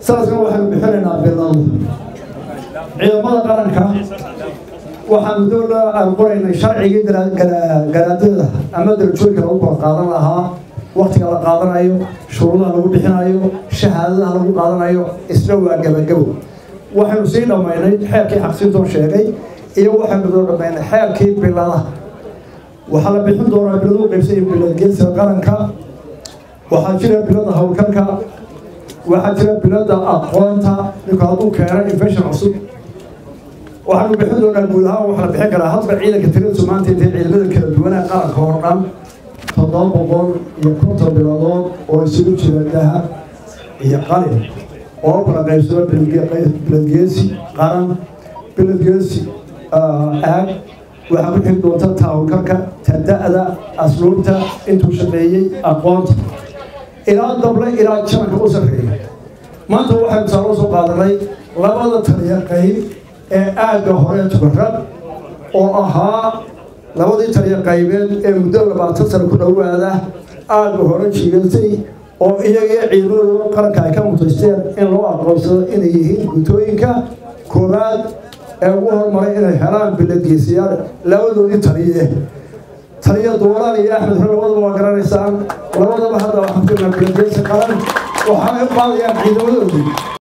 sanadkan waxaynu bixinaynaa biladu ciidamada qaranka waxaanu dowla aan qoraynay sharcigii garaadada ama darajooyinka lagu kala qaadan lahaa waktiga la qaadanayo shuruudaha lagu bixinayo shahaadadaha lagu qaadanayo isna waa gebagabo waxaynu sii dhammaynay xeerkii xaqsintoo sheegay iyo waxaynu soo dhammaynay xeerkii biladaha waxaa la bixin doonaa biladu qaybsay bilad geesiga qaranka waxaa jira bilada howlgalka waxaa jira bilada aqoonta ninku hadduu keeno infection cusub waxaanu bixin doonaa guud ahaan waxaa la bixin karaa hadba ciidanka tiradiisu maanta intay ciidamada kala duwanaa qaranka oo dhan toddoba boqol iyo konton biladood oo isugu jira dahab iyo qalin oo kala qaybsado biladgeesi qaran biladgeesi aag waxaa ku xigi doonta taawulkarka tada'da asluubta intuu shaqeeyey aqoonta ilaa dable ilaa jananka u sarreeya maanta waxaynu tusaalo soo qaadanay labada taliya qayb ee aagga hore tubarad oo ahaa labadii taliya qaybeed ee muddo labaatan sano ku dhowaada aagga hore jiigatay oo iyagii ciidamadooda qaranka ay ka mutaysteen in loo aqoonsado inay yihiin gutooyinka koowaad ee ugu hormaray inay helaan biladgeesiyaal labadoodii taliye taliya duulaan iyo axmed hore labadaba waa garanaysaan labadaba hadda waxaan ku jirnaa biladgeesi qaran waxaanay u qaadayaan ciidamadoodii